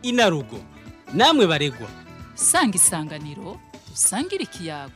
inarugo namwe baregwa sanga isanganiro dusangire ikiyago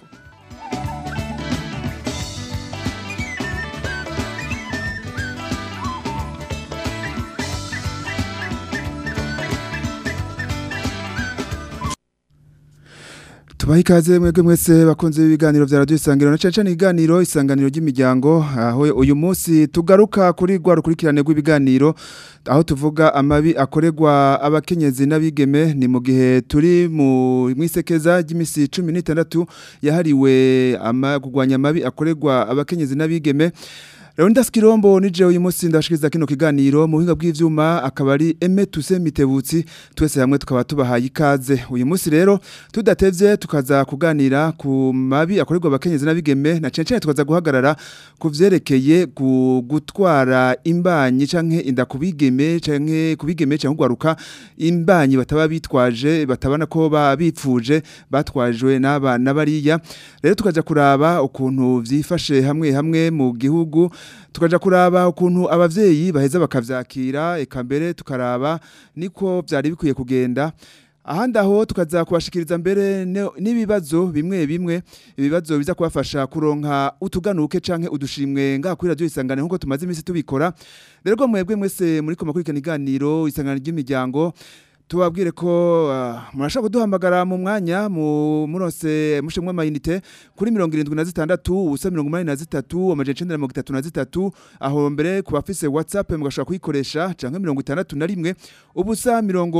tubaha ikaze mwebwe mwese bakunze ibiganiro vya radio isanganiro na cane iganiro isanganiro ry'imiryango aho uyu munsi tugaruka kuri rwa rukurikirane rw'ibiganiro aho tuvuga amabi akorerwa abakenyezi n'abigeme ni mu gihe turi mu mwisekeza ry'imisi 16 yahariwe ama kugwanya amabi akorerwa abakenyezi n'abigeme Leonidas Kirombo nije uyu munsi ndashikiriza kino kiganiro mu buhinga bw'ivyuma akaba ari Aime Tuse Mitebutsi twese hamwe tukaba tubahaye ikaze uyu munsi rero tudatevye tukaza kuganira ku mabi akorerwa abakenyezi n'abigeme na cece tukaza guhagarara ku vyerekeye gu- gutwara imbanyi canke inda kubigeme canke kubigeme canke gwaruka imbanyi bataba bitwaje batabana ko babipfuje batwajwe n'aba nabariya rero tukaja kuraba ukuntu vyifashe hamwe hamwe mu gihugu tukaja kuraba ukuntu abavyeyi baheza bakavyakira eka mbere tukaraba niko vyari bikwiye kugenda ahandi aho tukaza kubashikiriza mbere ne- n'ibibazo bimwe bimwe ibibazo biza kubafasha kuronka utuganuke canke udushimwe ngaha kuri radio isangane nkuko tumaze iminsi tubikora rero ko mwebwe mwese muri ko makurikirana iganiro isangane ry'imiryango tubabwire ko uh, murashaka kuduhamagara mu mwanya mu murose mushemwe amayinite kuri 76 ubusa 83 amajana 933 aho mbere ku bafise WhatsApp mugashaka kuyikoresha canke 61 ubusa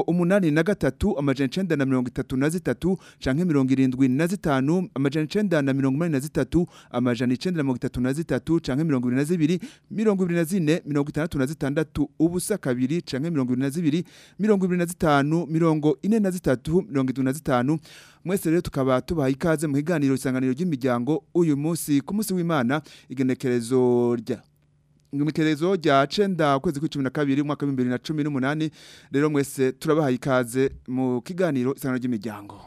83 amajana 933 canke 75 amajana 983 amajana 933 canke 22 24 66 ubusa kabiri canke 22 25 mirongo ine na zitatu mirongo itatu na zitanu mwese rero tukaba tubaha ikaze mu kiganiro isanganiro ry'imiryango uyu munsi ku munsi w'imana igenekerezo rya Igenekerezo rya cenda ukwezi kw'icumi na kabiri umwaka w'ibihumbi bibiri na cumi n'umunani rero mwese turabaha ikaze mu kiganiro isanganiro ry'imiryango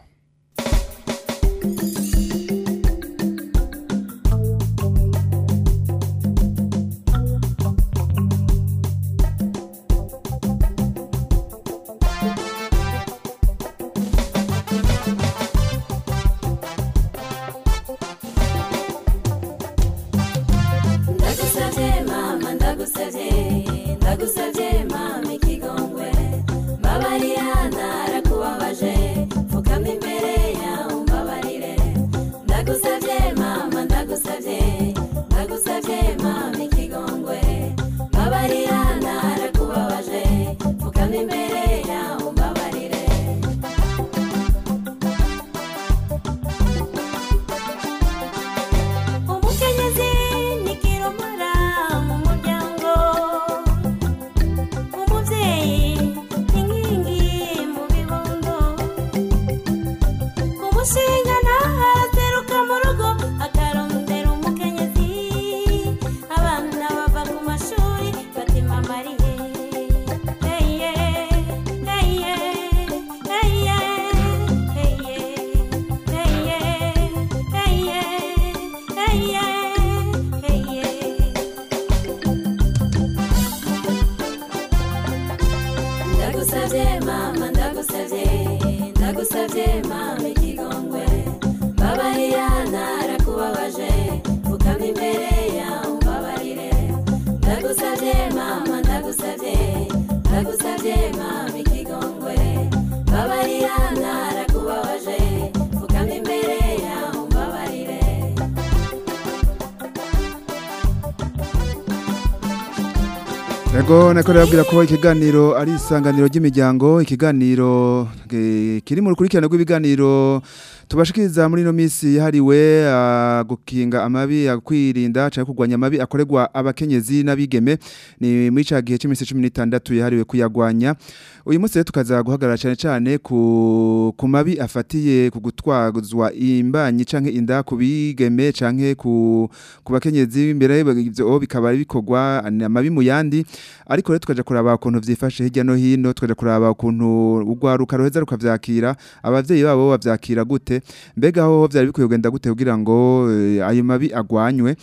ndagusabye mama ndagusabye ndagusabye mama ikigongwe mbabarira narakubabaje pfukama imbere yawe umbabarire ndagusabye mama ndagusabye ndagusabye mama ikigongwe mbabarira narakubabaje pfukama imbere yawe umbabarire umukenyezi ni kirumara mu muryango umubyeyi ni inkingi mu bibondo umushinga ntahaseruka mu rugo akarondera umukenyezi abana bava ku mashuri batima mariye heye heye heye heye heye heye heye heye ndagusabye mama ndagusabye ndagusabye mama ikigongwe mbabarira narakubabaje pfukama imbere yawe umbabarire ndagusabye mama ndagusabye ndagusabye mama ikigongwe mbabarira narakubabaje pfukama imbere yawe umbabarire Ego nako rabwira ko ikiganiro ari isanganiro ry'imiryango ikiganiro eh, kiri mu rukurikirane rw'ibiganiro tubashikiriza muri no misi yahariwe ah, gukinga amabi akwirinda cyangwa kugwanya amabi akorerwa abakenyezi n'abigeme ni muri ca gihe c'imisi 16 yahariwe kuyagwanya uyu munsi rero tukaza guhagarara cyane cyane ku ku mabi afatiye ku gutwazwa imbanyi canke inda ku bigeme canke ku ku bakenyezi imbere ivyo bikaba bikorwa ni amabi mu yandi ariko rero tukaja kuraba ukuntu vyifashe hirya no hino tukaja kuraba ukuntu urwaruka ruheza rukavyakira abavyeyi babo bavyakira gute mbega ho vyari bikwiye kugenda gute kugira ngo eh, ayo mabi agwanywe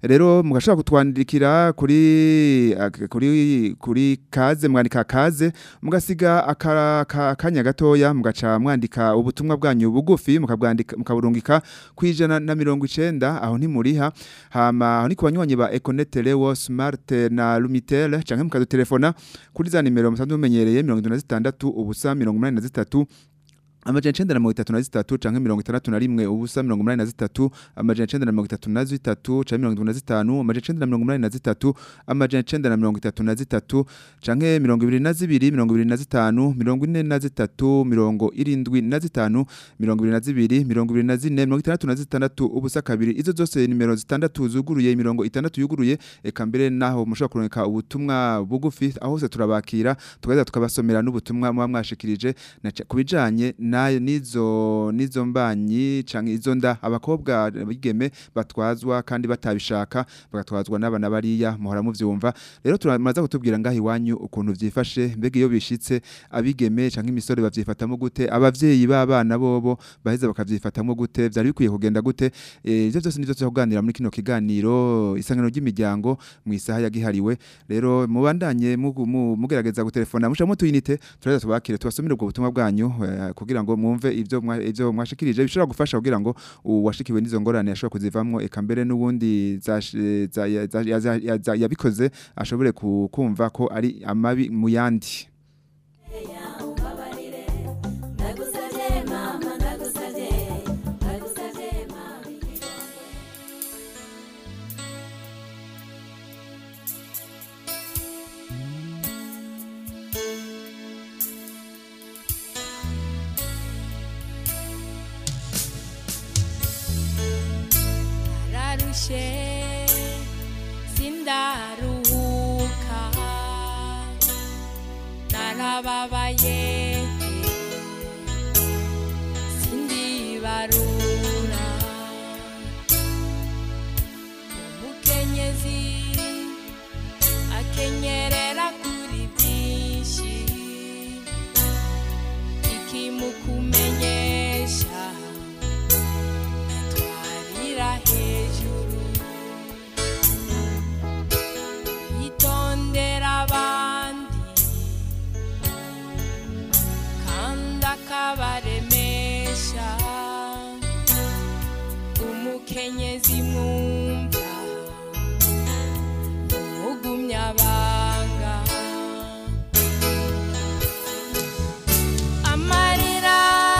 rero mugashobora kutwandikira kuri ak- kuri kuri kaze mwandika kaze mugasiga aka- aka- akanya gatoya mugaca mwandika ubutumwa bwanyu bugufi mukabwandika mukaburungika kwijana na mirongo icenda aho ntimuriha hama aho ni ku banywanyi ba Econet Lewo Smart na Lumitel canke mukadutelefona kuri za nimero musanzwe mumenyereye 76 ubusa 83 amajana icenda na mirongo itatu na zitatu canke mirongo itandatu na rimwe ubusa mirongo umunani na zitatu amajana icenda na mirongo itatu na zitatu canke mirongo itatu na zitanu amajana icenda na mirongo umunani na zitatu amajana icenda na mirongo itatu na zitatu canke mirongo ibiri na zibiri mirongo ibiri na zitanu mirongo ine na zitatu mirongo irindwi na zitanu mirongo ibiri na zibiri mirongo ibiri na zine mirongo itandatu na zitandatu ubusa kabiri izo zose nimero zitandatu zuguruye mirongo itandatu yuguruye eka mbere naho mushobora kurungika ubutumwa bugufi aho hose turabakira tugaheza tukabasomera n'ubutumwa muba mwashikirije na ca- kubijanye nayo nizo nizo mbanyi canke izo nda abakobwa bigeme batwazwa kandi batabishaka bagatwazwa n'abana bariya muhora muvyumva rero turamaza kutubwira ngaho iwanyu ukuntu vyifashe mbega iyo bishitse abigeme canke imisore bavyifatamo gute abavyeyi b'abana bobo baheza bakavyifatamo gute vyari bikwiye kugenda gute Eh, ivyo vyose nivyo tuzakuganira muri kino kiganiro isangano ry'imiryango mu isaha yagihariwe rero mubandanye mugu- mu- mugerageza gutelefona mushamo tuyinite turaheza tubakire tubasomere ubwo butumwa bwanyu eh, kugira ngo mwumve ivyo mwa- ivyo mwashikirije bishobora gufasha kugira ngo uwashikiwe n'izo ngorane ashobora kuzivamwo eka mbere n'ubundi zash- za- ya- za- ya- za- ya- za- yabikoze ashobore ku- kumva ko ari amabi mu yandi umbabarire ndagusabye mama ndagusabye ndagusabye mama ikigongwe nararushe sindaruhuka narababaye sindibarura umukenyezi akenyerera kuri byinshi ikimukumenyesha twarira hejuru yitondera abandi kandi akabaremesha umukenyezi mwumva umugumyabanga amarira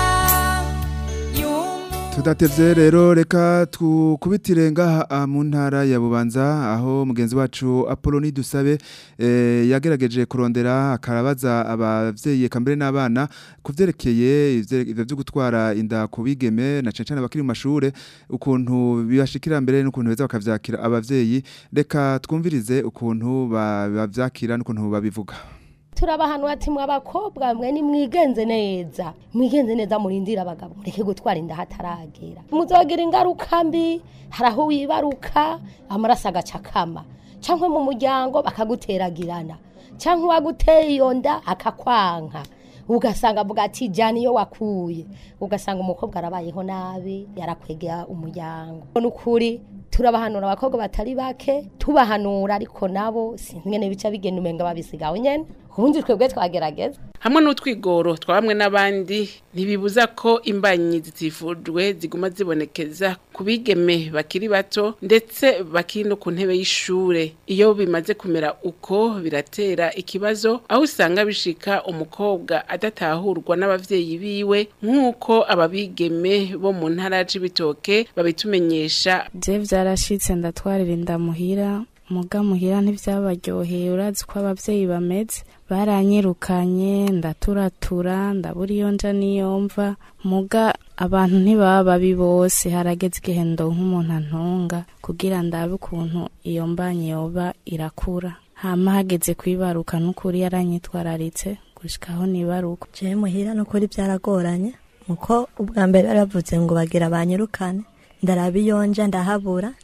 y'umu tudatevye rero reka tukubitire ngaha ah, mu ntara ya bubanza aho mugenzi wacu Apoloni dusabe eh, yagerageje kurondera akarabaza abavyeyi eka mbere n'abana kuvyerekeye ivye- ivyo vyo gutwara inda ku bigeme na cane cane abakiri mu mashure ukuntu bibashikira mbere n'ukuntu beza bakavyakira abavyeyi reka twumvirize ukuntu ba- bavyakira n'ukuntu babivuga turabahanura ati mwe abakobwa mwe nimwigenze neza mwigenze neza murindira abagabo mureke gutwara inda hataragera muzogira ingaruka mbi hari aho wibaruka amaraso agaca akama cyangwa mu muryango bakaguteragirana cyangwa uwaguteye iyo nda akakwanka ugasanga avuga ati jyana iyo wakuye ugasanga umukobwa arabayeho nabi yarakwegera umuryango ni ukuri turabahanura abakobwa batari bake tubahanura ariko nabo sinzi ngene bica bigenda umenga babisigaho nyene ubundi twebwe twagerageza hamwe n'utwigoro twa bamwe n'abandi ntibibuza ko imbanyi zitifujwe ziguma zibonekeza ku bigeme bakiri bato ndetse bakiri no ku ntebe y'ishure iyo bimaze kumera uko biratera ikibazo aho usanga bishika umukobwa adatahurwa n'abavyeyi biwe nk'uko ababigeme bo mu ntara ya Cibitoke babitumenyesha je vyarashitse ndatwarira inda muhira muga muhira ntivyabaryoheye urazi ko abavyeyi bameze baranyirukanye ndaturatura ndabura iyo nja niyo mva muga abantu ntibaba babi bose harageze igihe ndonka umuntu antunga kugira ndabe ukuntu iyo mbanyi yoba irakura hama hageze kwibaruka n'ukuri yaranyitwararitse gushikaho nibaruka jewe muhira nukuri byaragoranye muko ubwa mbere baravuze ngo bagira banyirukane ndaraba iyo nja ndahabura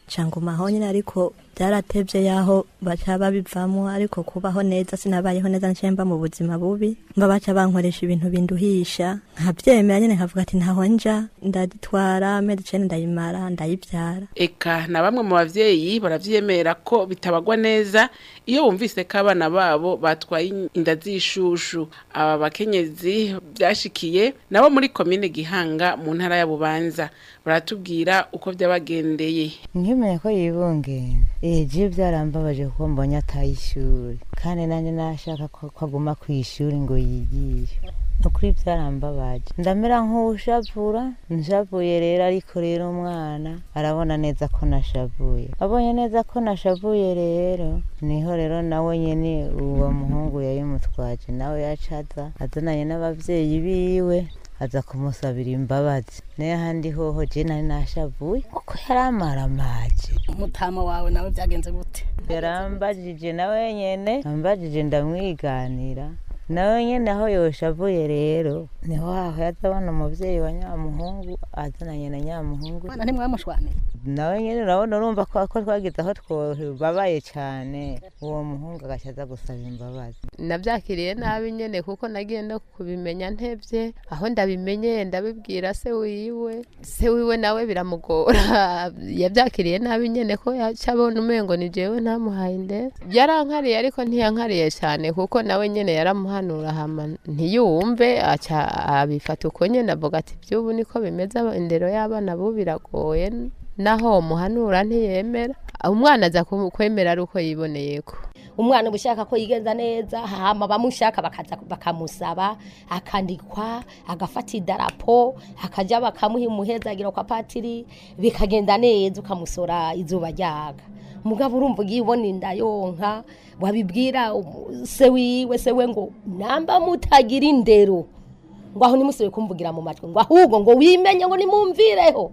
cangumaho nyine ariko byaratevye yaho baca babivamwo ariko kubaho neza sinabayeho neza ncaye mba mu buzima bubi mba baca bankoresha ibintu binduhisha nkavyemera nyene nkavuga ati ntaho nja ndaditwara amezi icenda ndayimara ndayivyara eka na bamwe mu bavyeyi baravyemera ko bitabagwa neza iyo bumvise ko abana babo batwaye inda z'ishushu aba bakenyezi byashikiye nabo muri komine gihanga mu ntara ya bubanza baratubwira uko byabagendeye nkimenya ko yibungenze eje byarambabaje kuko mbonye ataye ishuri kandi nanjye nashaka ko ko aguma ku ishuri ngo yigishe ukuri byarambabaje ndamera nk'ushavura nshavuye rero ariko rero umwana arabona neza ko nashavuye abonye neza ko nashavuye rero niho rero nawe nyene uwo muhungu yayimutwaje nawe yacaza azananye n'abavyeyi biwe aza kumusabira imbabazi n'ahandi hoho je nari nashavuye kuko yari amaramaje umutama wawe nawe byagenze gute yarambajije nawe nyene ambajije ndamwiganira nawe nyene aho yoshavuye rero niho haho yazabona umuvyeyi wa nyamuhungu azananye na nyamuhungu mwana ntimwamushwanira nawe nyene urabona urumva ko ko twagize aho twababaye cane uwo muhungu agaca aza gusaba imbabazi nabyakiriye nabi nyene kuko nagiye no kubimenya ntevye aho ndabimenyeye ndabibwira se wiwe se wiwe nawe biramugora yabyakiriye nabi nyene ko yaca abona umengo ni jewe ntamuhaye indera yarankariye ariko ntiyankariye cyane kuko nawe nyene yaramuhanura hama ntiyumve aca abifata uko nyene avuga ati by'ubu niko bimeze indero y'abana bo biragoye naho muhanura ntiyemera umwana aza ku- kwemera ari uko yiboneyeko umwana uba ushaka ko yigenza neza hama bamushaka bakaza bakamusaba akandikwa agafata idarapo akajya bakamuha imuhezagiro kwa patiri bikagenda neza ukamusora izuba ryaga mugabo urumva ugiye ubona inda yonka wabibwira umu- se wiwe se we ngo namba mutagira indero ngo aho nimusubire kumvugira mu matwi ngo ahubwo ngo wimenye ngo nimumvireho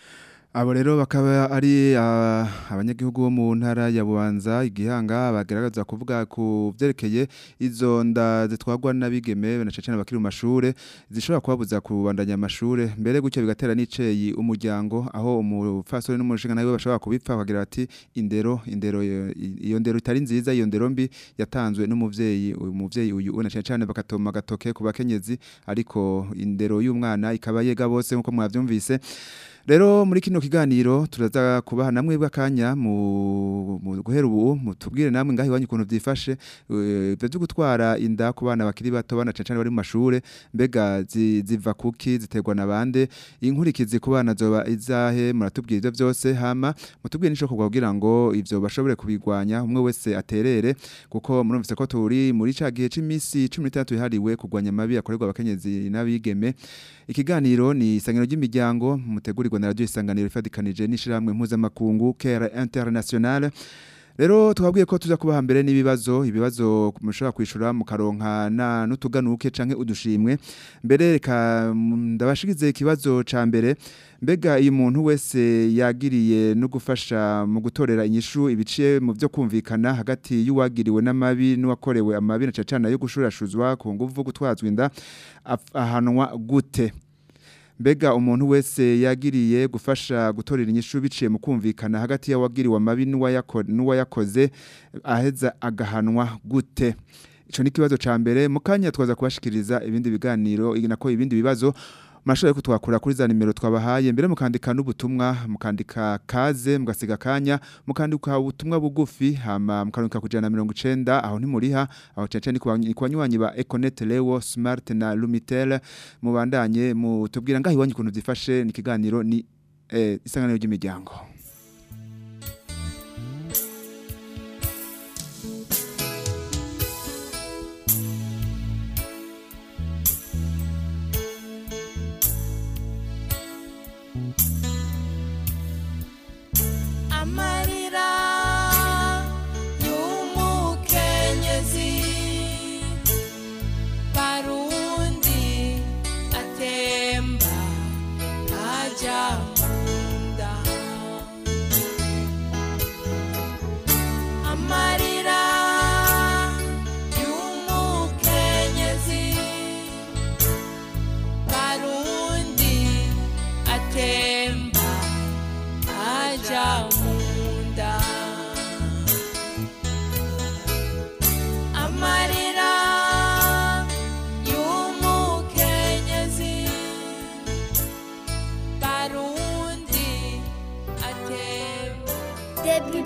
Abo rero bakaba ari ah, abanyagihugu bo mu ntara ya Bubanza igihanga bagaragaza kuvuga ku vyerekeye izo nda zitwagwa n'abigeme na cecena bakiri mu mashure zishobora kubabuza kubandanya amashure mbere gutyo bigatera n'iceyi umuryango aho umufasore n'umushinga nawe bashobora kubipfa bakagira ati indero indero iyo- iyo ndero itari nziza iyo ndero mbi yatanzwe n'umuvyeyi uyu muvyeyi uyu una cecane bakatoma gatoke ku bakenyezi ariko indero y'umwana ikaba yega bose nkuko mwavyumvise Rero muri kino kiganiro turaza kubaha namwe bw'akanya mu mu guhera ubu mutubwire namwe ngaho iwanyu ukuntu byifashe eh, ibyo byo gutwara inda ku bana bakiri bato bana cancane bari mu mashure mbega zi- ziva kuki ziterwa na bande inkurikizi ku bana zoba izahe muratubwira ibyo byose hama mutubwire nico kugwa kugira ngo ivyo bashobore kubigwanya umwe wese aterere kuko murumvise ko turi muri ca gihe c'imisi 16 ihariwe kugwanya amabi akorerwa abakenyezi n'abigeme ikiganiro ni isangano ry'imiryango mutegurirwa na radio isanganiro ifadikanije n'ishiramwe mpuzamakungu Care International Rero twabwiye ko tuza kubaha mbere n'ibibazo ibibazo mushobora kwishura mu karonka na nutuganuke canke udushimwe mbere reka mm, ndabashigize ikibazo ca mbere mbega iyo umuntu wese yagiriye no gufasha mu gutorera inyishu ibiciye mu byo kumvikana hagati y'uwagiriwe n'amabi n'uwakorewe amabi na cacana yo gushurashuzwa ku nguvu gutwazwa inda af- ahanwa gute mbega umuntu wese yagiriye gufasha gutorera inyishu biciye mu kumvikana hagati y'uwagiriwe amabi n'uwayako- n'uwayakoze aheza agahanwa gute ico ni kibazo ca mbere mu kanya twaza kubashikiriza ibindi biganiro nako ibindi bibazo mashobora ko twakura kuri za nimero twabahaye mbere mukandika n'ubutumwa mukandika kaze mugasiga kanya mukandika ubutumwa bugufi hama mukandika kujana na mirongo icenda aho ntimuriha aho cece ni kwa- ni ku banywanyi ba Econet Leo Smart na Lumitel mubandanye mutubwira ngaho iwanyu ukuntu byifashe ni ikiganiro ni eh, isanganiro ry'imiryango amarira y'umukenyezi barundi atemba ajya munda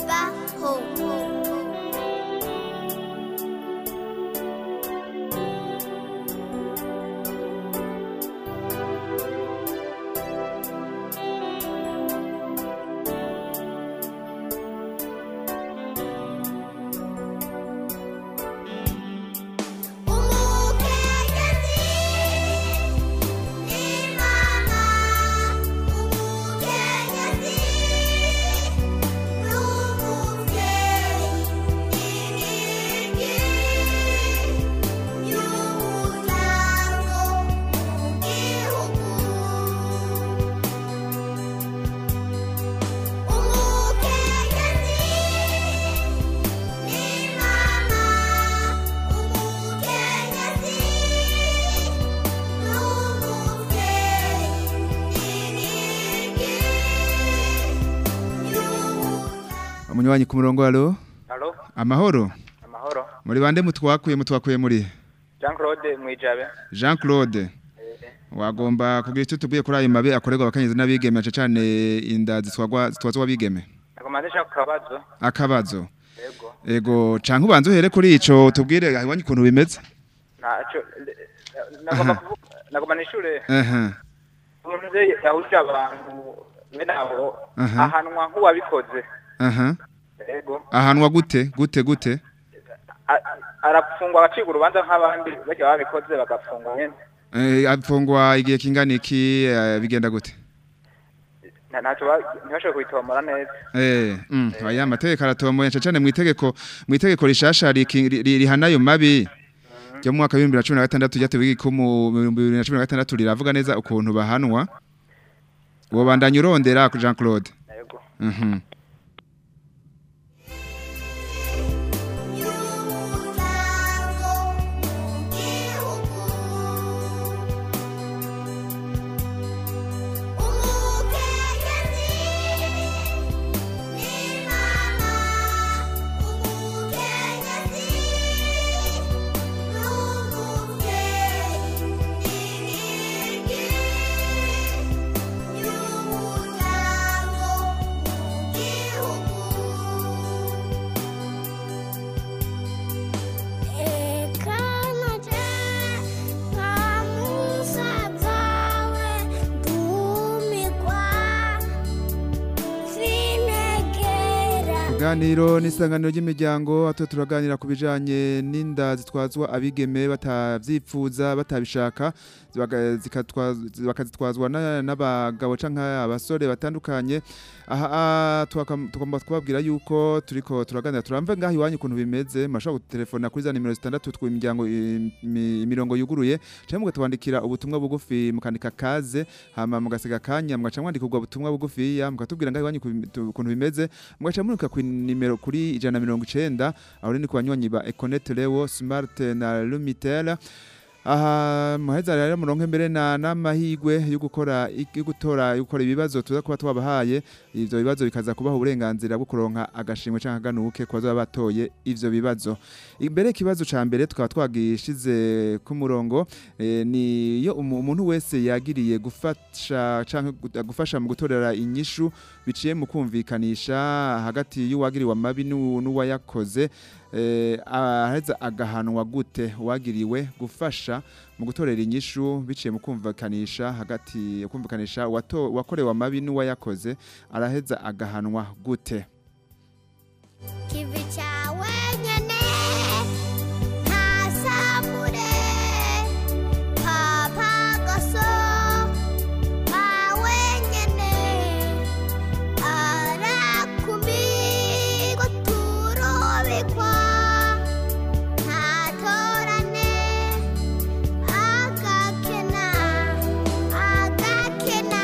bibaho umunywanyi ku murongo alo Halo, amahoro amahoro. muri bande mutwakuye mutwakuye muri Jean Claude Mwijabe. Jean Claude wagomba kugira icyo tubwiye kuri ayo mabi akorerwa abakenyezi n'abigeme cyane cyane inda zitwagwa zitwazwa abigeme Nakomandisha ku kabazo. akabazo ego canke ubanze uhere kuri ico tubwire iwanyu ukuntu bimeze Ntaco nagomba kuvuga nagomba nishure aha umuntu yahuje abantu bene abo Aha. ahanwa nk'uwabikoze. aha Yego. ahanwa gute gute gute A- arafungwa abacika urubanza nk'abandi bajya babikoze bagafungwa nyene. Eh, apfungwa igihe kingana iki eh, bigenda gute Nta- Ntaco ba- ntibashobore kubitomora neza. Eh, mm, aya mategeko aratomoye cyane mu itegeko mu itegeko rishasha riki- ri- rihana ayo mabi ryo mu mwaka wa 2016 ryatewe igikumu mu 2016 riravuga neza ukuntu bahanwa uwo bandanye urondera ku Jean Claude Yego. Mhm. Ganiro n'isanganiro ry'imiryango ato turaganira ku bijanye n'inda zitwazwa abigeme batavyifuza batabishaka zibaga- zikatwa- bakazitwazwa na- n'abagabo canke abasore batandukanye aha ah, twaka- tugomba kubabwira yuko turiko turaganira turamve ngaho iwanyu ukuntu bimeze mashobora gutelefona kuri za nimero zitandatu tw'imiryango imi- imirongo yuguruye canke mugatwandikira ubutumwa bugufi mukandika kaze hama mugasiga kanya mugaca mwandika ubwo butumwa bugufiya mukatubwira ngaho iwanyu ku- tu- ukuntu bimeze mugaca muruka ku nimero kuri ijana na mirongo icenda aho ni ku banywanyi ba Econet Leo Smart na Lumitel aha muheza rero muronke mbere na n'amahigwe yo gukora yo gutora yo gukora ibibazo tuza kuba twabahaye ivyo bibazo bikaza kubaha uburenganzira bwo kuronka agashimwe canke aganuke ku bazoba batoye ivyo bibazo imbere ikibazo ca mbere tukaba twagishize ku murongo eh, ni iyo umu- umuntu wese yagiriye gufasha canke gu- gufasha mu gutorera inyishu biciye mu kumvikanisha hagati y'uwagiriwe amabi n'u- n'uwayakoze eh, aheza agahanwa gute uwagiriwe gufasha mu gutorera inyishu biciye mu kumvikanisha hagati kumvikanisha uwato- uwakorewe amabi n'uwayakoze araheza agahanwa gute kivi cyawe nyene ntasambure papa gaso pawe nyene arakumirwa turobekwa ntatorane agakena agakena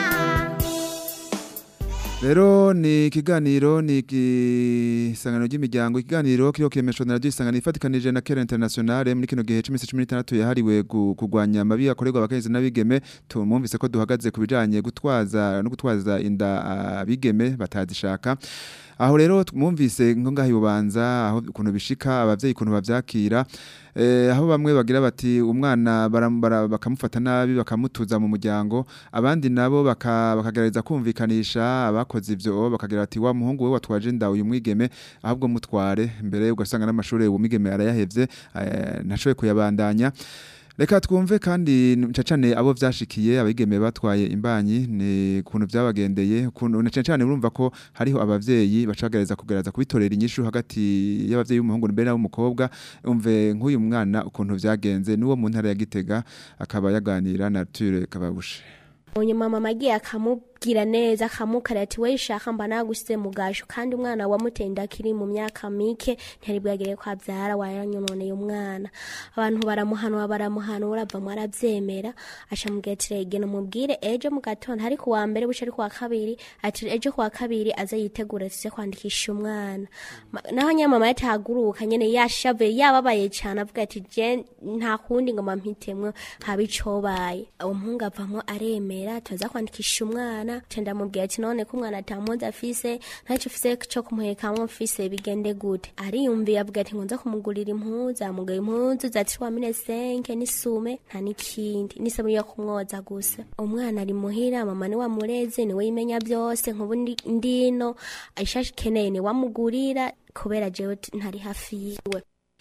Rero ni ikiganiro ni igisangano ry'imiryango ikiganiro kiriho kiremeshwa na radio isangano ifatikanije na Kera Internationale muri kino gihe c'imisi 16 yahariwe gu- kugwanya amabi akorerwa abakenyezi n'abigeme tumumvise ko duhagaze ku bijanye gutwaza no gutwaza inda abigeme batazishaka aho rero mwumvise ngo ngaho ibubanza aho ukuntu bishika abavyeyi ukuntu bavyakira eh, aho bamwe bagira bati umwana baram- bara- bakamufata nabi bakamutuza mu muryango abandi nabo baka- bakagerageza kumvikanisha abakoze ivyo bakagira bati wa muhungu we watwaje nda uyu mwigeme ahubwo mutware mbere ugasanga n'amashuri uwo mwigeme arayahevye eh, ntashoboye kuyabandanya Reka twumve kandi ncacane abo vyashikiye abigeme batwaye imbanyi ni kuntu vyabagendeye kuntu ncacane urumva ko hariho abavyeyi bacagereza kugereza kubitorera inyishu hagati y'abavyeyi b'umuhungu mbere n'ab'umukobwa umve nk'uyu mwana ukuntu vyagenze nuwo mu ntara ya Gitega akaba yaganira na Arthur Kababushe nyuma mama agiye akamubwira neza akamukara ati we shaka mba nagusize mu gasho kandi umwana wamutenda akiri mu myaka mike ntiyari bwagere ko abyara waranyononeye umwana abantu baramuhanura baramuhanura bamwe arabyemera aca mubwira ati rege mubwire ejo mu gatondo ariko uwa mbere buce ariko wa kabiri ati ejo ku wa kabiri aze yitegure tuze kwandikisha umwana Ma- naho nyine mama yatahaguruka nyine yashavuye yababaye cyane avuga ati je nta kundi ngo mpampitemwo haba icobaye uwo muhungu avamo aremera tuza kwandikisha umwana ca ndamubwira ati none ko umwana atamuzi afise ntacyo ufise co kumuhekamwo mfise bigende gute ariyumviye avuga ati nkunza kumugurira impuzu amugaye impuzu zati wamine senke n'isume nta n'ikindi n'isabuni yo kumwoza gusa umwana ari muhira mama niwe amureze niwe yimenya byose nkubu ndi- ndino ishashi ikeneye niwe amugurira kubera jewe t- ntari hafi yiwe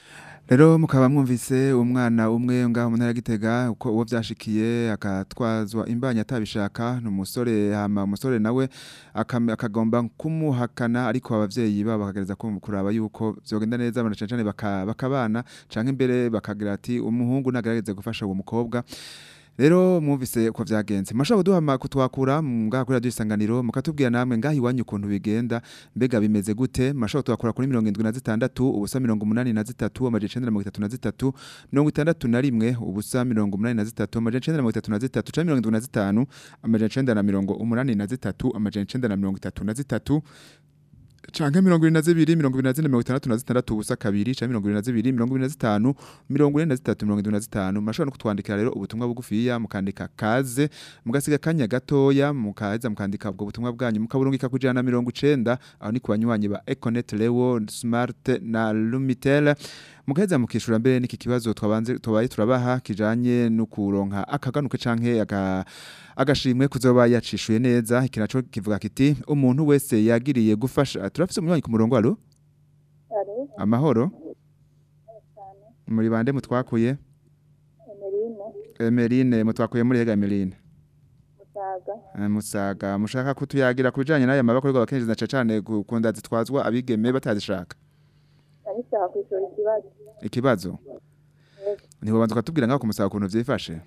Rero mukaba mwumvise umwana umwe ngaho mu ntara ya Gitega uko uwo vyashikiye akatwazwa imbanya atabishaka numusore hama umusore nawe akam- akagomba kumuhakana ariko abavyeyi babo bakagereza kumva kuraba yuko vyogenda neza banacancane baka, bakabana canke imbere bakagira ati umuhungu nagerageze gufasha uwo mukobwa Rero mwumvise uko vyagenze. Mashaka kuduhama kutwakura ngaha kuri radio isanganiro mukatubwira namwe ngaha iwanyu ukuntu bigenda mbega bimeze gute mashaka twakura kuri 76 ubusa 83 amaje 933 61 ubusa 83 amaje 933 canke 75 amaje 983 amaje 933 canke mirongo ibiri na zibiri mirongo ibiri na zine mirongo itandatu na zitandatu ubusa kabiri canke mirongo ibiri na zibiri mirongo ibiri na zitanu mirongo ine na zitatu mirongo indwi na zitanu murashobora no kutwandikira rero ubutumwa bugufiya mukandika kaze mugasiga akanya gatoya mukaheza mukandika ubwo butumwa bwanyu mukaburungika ku ijana na mirongo icenda aho ni ku banywanyi ba econet lewo smart na lumitel mugaheza mukishura mbere n'iki kibazo twabanze tubaye turabaha kijanye no kuronka akaganuke canke aka agashimwe kuzoba yacishuye neza iki naco kivuga kiti umuntu wese yagiriye gufasha turafise umunywanyi ku murongo alo amahoro muri bande mutwakuye Emeline mutwakuye muri hega Emeline Eh, musaga mushaka kutuyagira kubijanye n'aya mabako y'ubwo bakenje na cane gukunda zitwazwa abigeme batazishaka arishaka kwishura ikibazo ikibazo niho banza ukatubwira ngaho kumusaga ukuntu vyifashe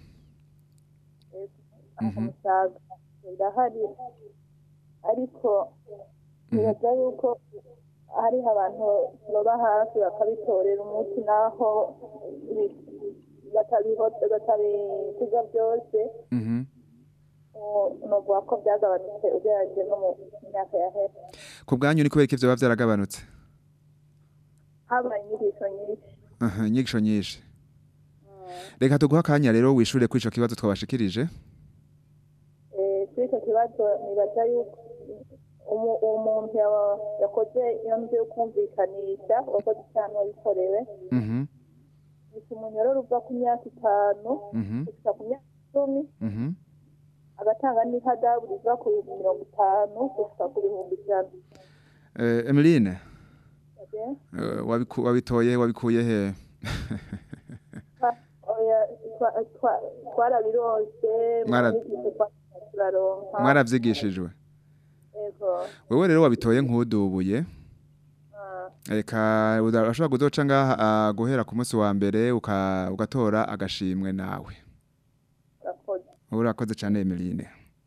Mhm. umusaga ndahari ariko nibaza yuko hariho abantu baba hafi bakabitorera umuti naho bi- batabihote batabisiga byose Mhm. ubu novuga ko byagabanutse ugereranyije no mu myaka yahera ku bwanyu ni kubera ko ivyo biba vyaragabanutse habaye inyigisho nyinshi Aha, inyigisho nyinshi reka tuguha akanya rero wishure kuri ico kibazo twabashikirije Eh, kuri icyo kibazo nibaza yuko umu- umuntu yaba- yakoze iyo nzu yo kumvikanisha wakoze icyaha wabikorewe Mhm, gusa umunyororo uva ku myaka itanu mhm, gushika ku myaka icumi mhm. agatanga n'ihadabu riva ku bihumbi mirongo itanu gushika ku bihumbi ijana Eh, Emeline Okay? eh, wabiku- wabitoye wabikuye he Twa- oya, twa- twa- twarabironse mu Mwara- nyigisho twagiye turaronka mwaravyigishijwe Ego. wewe rero wabitoye nk'udubuye Ah, reka uda- urashobora kuzoca ngaha ah, guhera ku munsi wa mbere uka- ugatora agashimwe nawe urakoze. urakoze cyane Emeline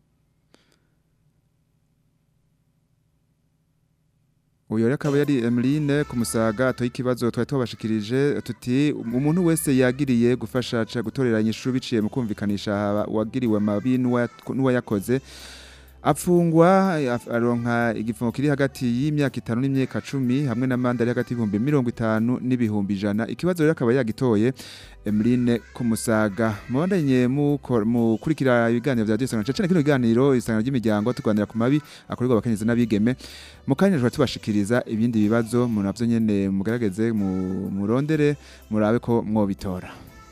uyu rero akaba yari Emeline ku musaga atoye ikibazo twari tubashikirije tuti umuntu wese yagiriye gufasha ca gutorera inyishu biciye mu kumvikanisha aba- uwagiriwe mabi n'uwa- n'uwayakoze afungwa af- aronka igifungo kiri hagati y'imyaka itanu n'imyaka cumi hamwe n'amande ari hagati y'ibihumbi mirongo itanu n'ibihumbi ijana ikibazo rero akaba yagitoye Emeline Kumusaga mubandanye muko- mukurikira ibiganiro vya Diyosanga cyane kino kiganiro isangano ry'imiryango tuganira ku mabi akorerwa abakenyezi n'abigeme mu kanya tuba tubashikiriza ibindi bibazo mu navyo nyene mugarageze mu murondere murabe ko mwobitora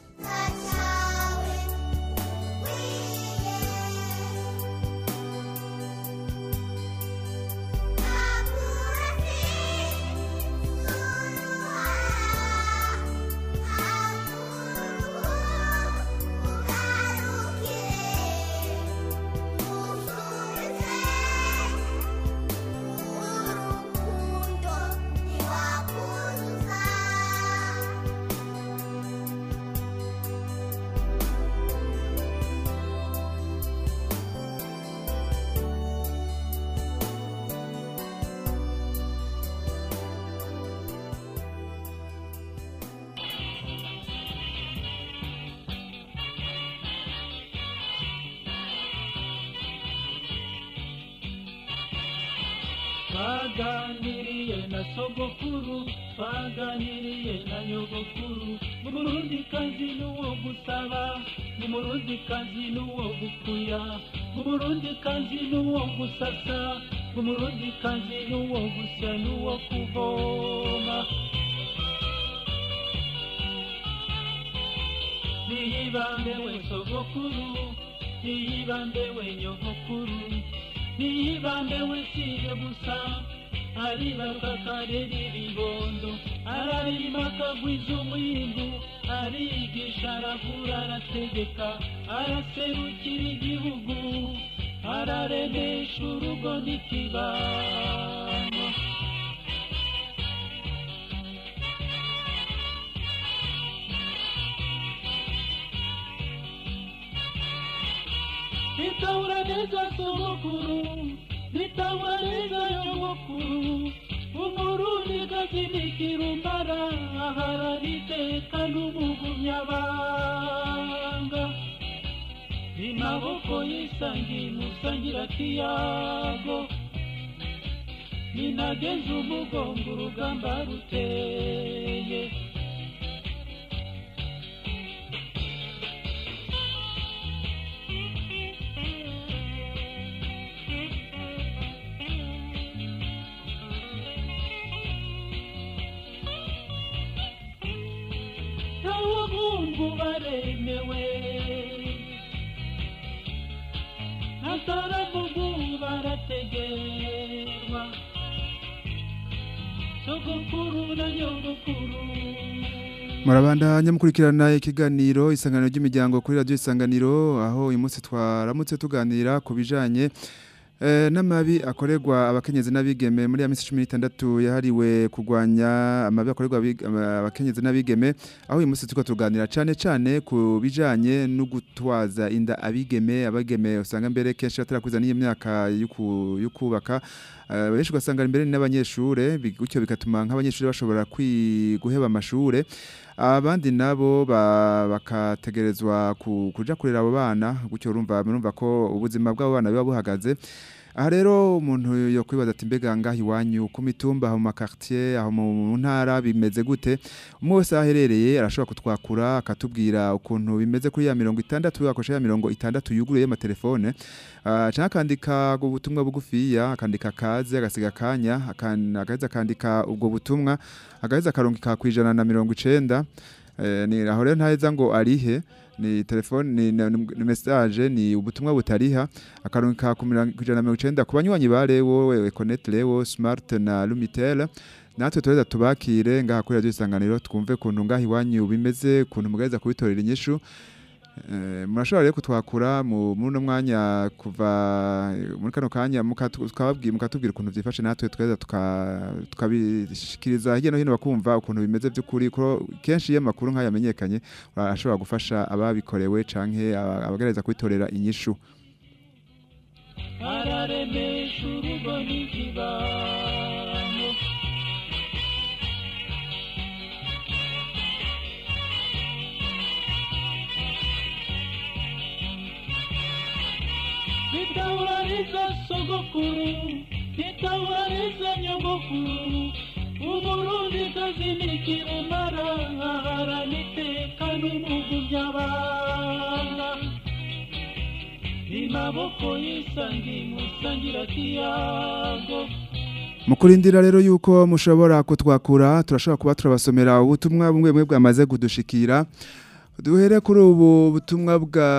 twaganiriye na sogokuru twaganiriye na nyogokuru umurundi kazi n'uwo gusaba umurundi kazi n'uwo gukuya umurundi kazi n'uwo gusasa umurundi kazi n'uwo gusya n'uwo kuvoma niyibambe we sogokuru niyibambe we nyogokuru niyibambe we siye gusa aribaruka akarera ibibondo ararima akagwiza umwimbu arigisha aravura arategeka araserukira igihugu araremesha urugo n'ikibano nitahura neza sogokuru nitahura neza nyogokuru umurundi gakinikira umbara aharara iteka n'umugumyabanga imaboko yisangiye musangira kiyago ninageze umugongo urugamba ruteye n'abahungu baremewe n'asaramugu barategerwa sogokuru na nyogokuru Murabandanya mukurikirana ikiganiro isangano ry'imiryango kuri radio isanganiro aho uyu munsi twaramutse tuganira ku bijanye eh, n'amabi akorerwa abakenyezi n'abigeme muri ya minsi 16 yahariwe kugwanya amabi akorerwa abig- aba- abakenyezi n'abigeme aho uyu munsi tuko tuganira cane cane ku bijanye no gutwaza inda abigeme abageme usanga mbere kenshi batarakuza n'iyo myaka y'uku- y'ukubaka Eh, benshi ugasanga imbere ni n'abanyeshure bi- gutyo bigatuma nk'abanyeshure bashobora kwi- guheba amashure abandi nabo ba- bakategerezwa ku- kuja kurera abo bana gutyo urumva murumva ko ubuzima bw'abo bana biba buhagaze aha rero umuntu yo kwibaza ati mbega ngaho iwanyu ku mitumba aho mu makartier aho mu ntara bimeze gute umwe wese aho aherereye arashobora kutwakura akatubwira ukuntu bimeze kuri ya mirongo itandatu akoresha ya mirongo itandatu yuguruye y'amatelefone uh, canke akandika ubutumwa bugufiya akandika kaze agasiga akanya akan- agaheza akandika ubwo butumwa agaheza akarungika kwijana na mirongo icenda Eh, ni aho rero ntaheza ngo arihe ni telefone ni, ni, ni message ni ubutumwa butariha akarungika ku mirongo- ku ijana na mirongo icenda ku banywanyi ba Lewo Econet Lewo Smart na Lumitel natwe tureza tubakire ngaha kuri radio isanganiro twumve kuntu ngaha iwanyu bimeze kuntu mugaheza kubitorera inyishu Eh, murashobora rero kutwakura mu muri uno mwanya kuva muri kano kanya mukatu- tukababwira mukatubwira ukuntu vyifashe natwe tweza tuka- tukabishikiriza hirya no hino bakumva ukuntu bimeze by'ukuri ko kenshi iyo amakuru nk'aya yamenyekanye ashobora gufasha ababikorewe canke aba- abagerageza kubitorera inyishu araremesha urugo n'ikibano bitabariza sogokuru bitabariza nyogokuru umurundi kazinikira umara haraniteka n'umugu by'abana imaboko yisangi musangira kiyago mu kurindira rero yuko mushobora kutwakura turashobora kuba turabasomera ubutumwa bumwe bumwe bwamaze kudushikira duhere kuri ubu butumwa bwa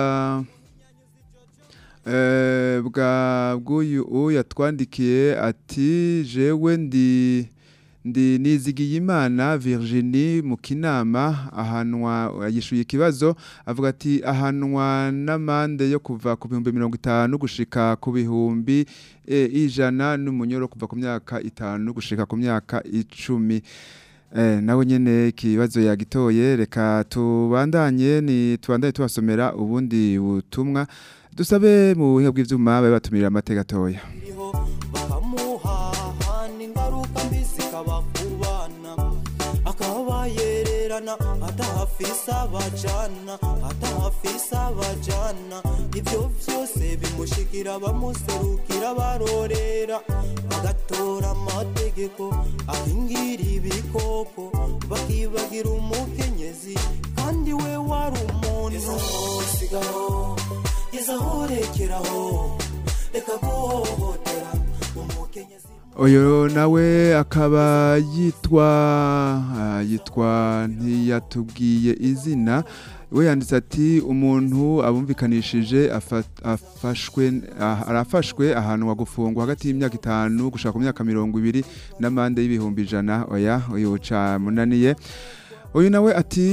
eh, bwa bw'uyu uyu yatwandikiye ati jewe ndi ndi nizigiye imana Virginie mu kinama ahanwa yishuye ikibazo avuga ati ahanwa n'amande yo kuva ku bihumbi mirongo itanu gushika ku bihumbi e, ijana n'umunyoro kuva ku myaka itanu gushika ku myaka icumi Eh, nawe nyene ikibazo yagitoye reka tubandanye ni tubandanye tubasomera ubundi butumwa dusabe mu buhinga bw'ivyuma babe batumirira amateka atoya bakamuhahana ingaruka mbi zikaba ku bana akaba yererana atahafise abajana atahafise abajana ibyo byose bimushikira bamuserukira barorera bagatora amategeko ahingira ibikoko bakibagira umukenyezi kandi we wari umuntu sigaho gezaho rekeraho reka guhohotera umukenyezi Oyo nawe akaba yitwa ah, yitwa ntiyatubwiye izina we yanditse ati umuntu abumvikanishije afa- afashwe ah, arafashwe ahantu wagufungwa hagati y'imyaka itanu gushaka ku myaka mirongo ibiri n'amande y'ibihumbi ijana oya uyu camunaniye uyu nawe ati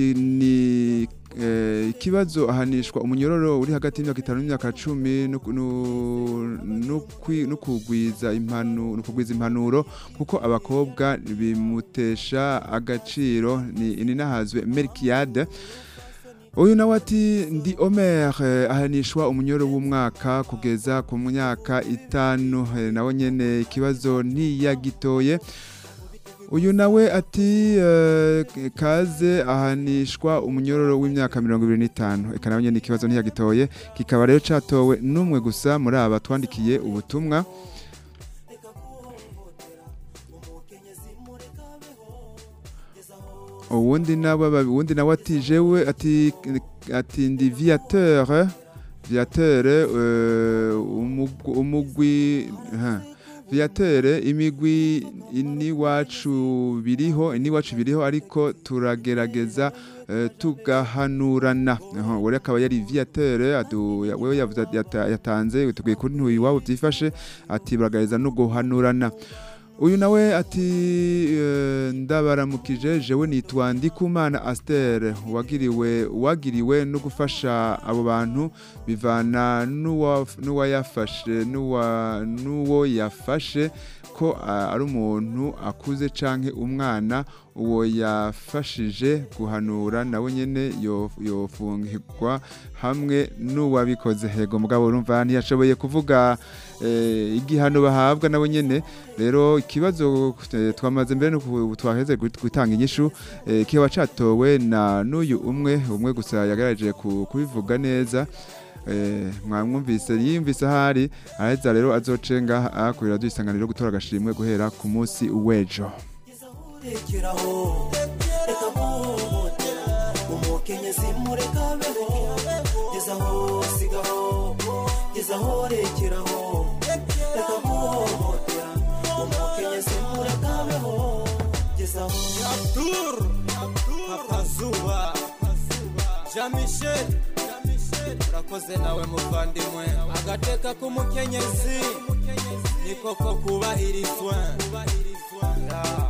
ni eh, ikibazo ahanishwa umunyororo uri hagati y'imyaka itanu n'imyaka cumi no ku- no- no kwi- no kugwiza impanu- no kugwiza impanuro kuko abakobwa bimutesha agaciro ni ininahazwe Melkiade uyu nawe ati ndi Omer eh, ahanishwa umunyoro w'umwaka kugeza ku myaka itanu eh, nawe nyene ikibazo ntiyagitoye uyu nawe ati eh, kaze ahanishwa umunyororo w'imyaka mirongo ibiri n'itanu eka nawe nyene ikibazo ntiyagitoye kikaba rero catowe n'umwe gusa muri aba twandikiye ubutumwa uwundi nawe uwundi nawe ati jewe ati ati ndi viateur viateur euh, umugwi- umugwi ha viatere imigwi iniwacu biriho iniwacu biriho ariko turagerageza eh, tugahanurana Aho, we akaba yari viatere adu ya- wewe yavuze ati- yata- yatanze tugiye kuri ntuyi iwabo byifashe ati baragerageza no guhanurana uyu nawe ati eh, ndabaramukije jewe nitwa ndikumana Aster wagiriwe wagiriwe no gufasha abo bantu bivana n'uwa- n'uwayafashe n'uwa- n'uwo yafashe ko ah, ari umuntu akuze canke umwana uwo yafashije guhanura nawe nyene yo- yofungirwa hamwe n'uwabikoze hego mugabo urumva ntiyashoboye kuvuga eh, igihano bahabwa nawe nyene rero ikibazo eh, twamaze mbere nuko twaheze gut- gutanga inyishu eh, kiba catowe na n'uyu umwe umwe gusa yagerageje ku- kubivuga neza eh, mwamwumvise yiyumvise ahari araheza rero azocenga akurira dusanganiro gutora agashimwe guhera ku munsi w'ejo rekeraho reka guhohotera umukenyezi mureka beho gezaho sigaho gezaho rekeraho reka guhohotera umukenyezi mureka beho gezaho Abdur Papa Zuba Jean Michel urakoze nawe muvandimwe agateka k'umukenyezi ni koko kubahirizwa Ya.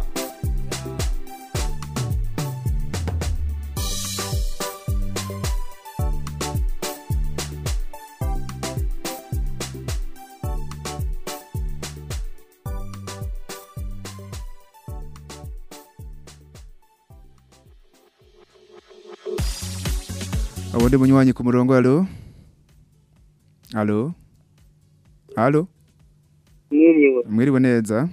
ubundi munywanyi ku murongo alo alo alo mwiriwe mwiriwe neza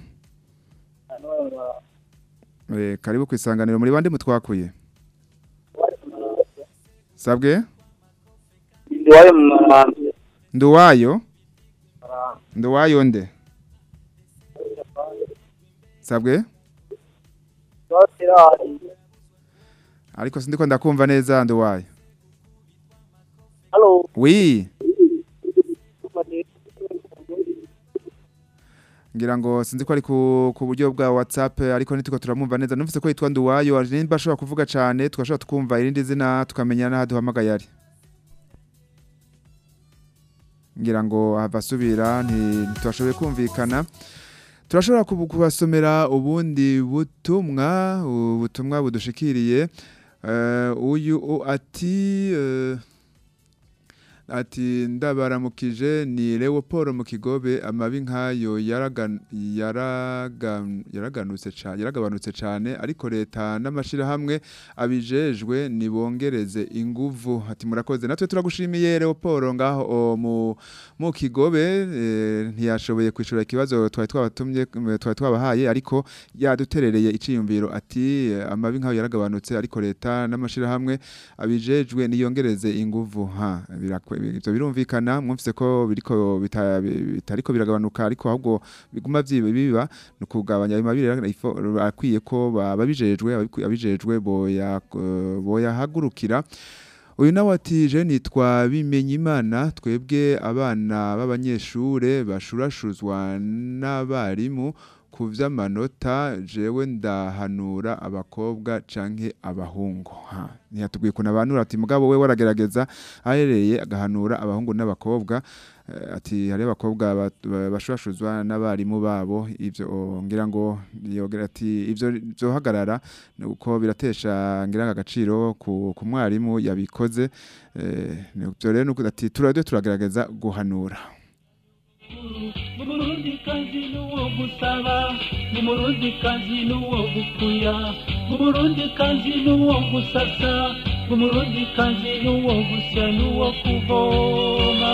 Eh, karibu ku isanganiro muri bande mutwakuye sabwe ndiwayo mu marambi nduwayo nduwayo nde sabwe ariko sindiko ndakumva neza nduwayo Halo. wi ngira ngo sinzi ko ari ku, ku buryo bwa whatsapp ariko nitiko turamumva neza numvise ko yitwa nduwayo nimba ashobora kuvuga cyane tugashobora tukumva irindi zina tukamenya n'aho duhamagaye ari ngira ngo ahava asubira nti- ntitwashoboye kumvikana turashobora kubu- kubasomera ubundi butumwa ubutumwa budushikiriye Eh, uyu u- ati eh, ati ndabaramukije ni Leopold mu kigobe amabi nkayo yaragan, yaragan, yaraganutse cyane yaragabanutse cyane ariko leta n'amashirahamwe abijejwe nibongereze inguvu ati murakoze natwe turagushimiye Leopold ngaho o, mu mu kigobe eh, ntiyashoboye kwishura ikibazo twari twabatumye twari twabahaye ariko yaduterereye iciyumviro ati eh, amabi nkayo yaragabanutse ariko leta n'amashirahamwe abijejwe niyongereze inguvu ha birakwe ibyo birumvikana mwumvise ko biriko bita- bitariko biragabanuka ariko ahubwo biguma vyiba biba no kugabanya ayo mabiri akwiye ko babijejwe abijejwe boya boya hagurukira uyu nawe ati je nitwa bimenye imana twebwe abana b'abanyeshure bashurashuzwa n'abarimu ku vy'amanota jewe ndahanura abakobwa canke abahungu ha ntiyatubwiye ukuntu abanura ati mugabo we waragerageza ahereye agahanura abahungu n'abakobwa Eh, ati hari abakobwa bat- ba- bashurashuzwa n'abarimu babo ivyo ngira ngo yogira ati ivyo byohagarara uko biratesha ngira ngo agaciro ku, ku mwarimu yabikoze eh, ivyo rero nuko ati turade turagerageza guhanura umurundi kazi n'uwo gusaba umurundi kazi n'uwo gukuya umurundi kazi n'uwo gusasa umurundi kazi n'uwo gusya n'uwo kuvoma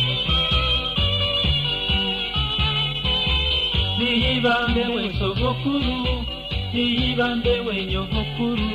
niyibambe we sogokuru niyibambe we nyogokuru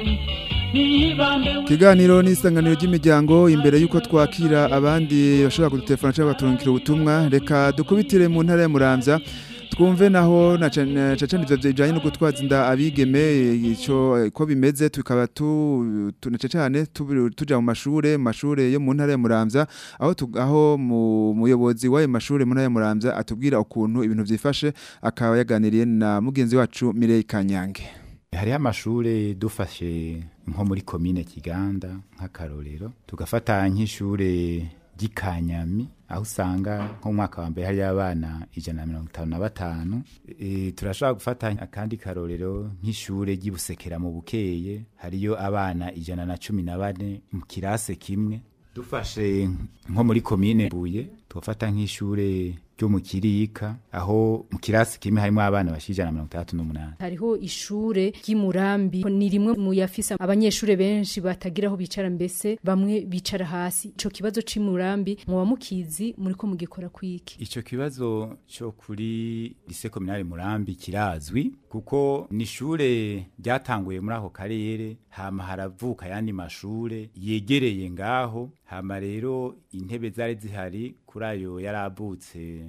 niyibambe we Kiganiro n'isanganiro ry'imiryango imbere yuko twakira abandi bashobora kudutelefona cyangwa baturungikira ubutumwa reka dukubitire mu ntara ya Muramvya twumve naho na cane cane ivyo bijanye no gutwaza inda abigeme ico ko bimeze tukaba tu tu- na cane tu- tuja mu mashure mu mashure yo mu ntara ya Muramvya aho tu- aho mu muyobozi w'ayo mashure mu ntara ya Muramvya atubwira ukuntu ibintu vyifashe akaba yaganiriye na mugenzi wacu Mireille Kanyange hariho amashure dufashe nko muri komine kiganda nk'akarorero tugafata nk'ishure ry'ikanyami aho usanga nko mu mwaka wa mbere hariyo abana ijana na mirongo itanu na batanu e, turashobora gufata akandi karorero nk'ishure ry'ibusekera mu bukeye hariyo abana ijana na cumi na bane mu kirase kimwe dufashe nko muri komine buye tugafata nk'ishure ryo mu kirika aho mu kirasi kimwe harimo abana bashira ijana na mirongo itandatu n'umunani hariho ishure ry'imurambi ni rimwe mu yafise abanyeshure benshi batagira aho bicara mbese bamwe bicara hasi ico kibazo c'imurambi muba mukizi muriko mugikora kwiki Ico kibazo cyo kuri lycée communale Murambi kirazwi kuko ni ishure ryatanguye muri ako karere hama haravuka yandi mashure yegereye ngaho hama rero intebe zari zihari kuri ayo yaravutse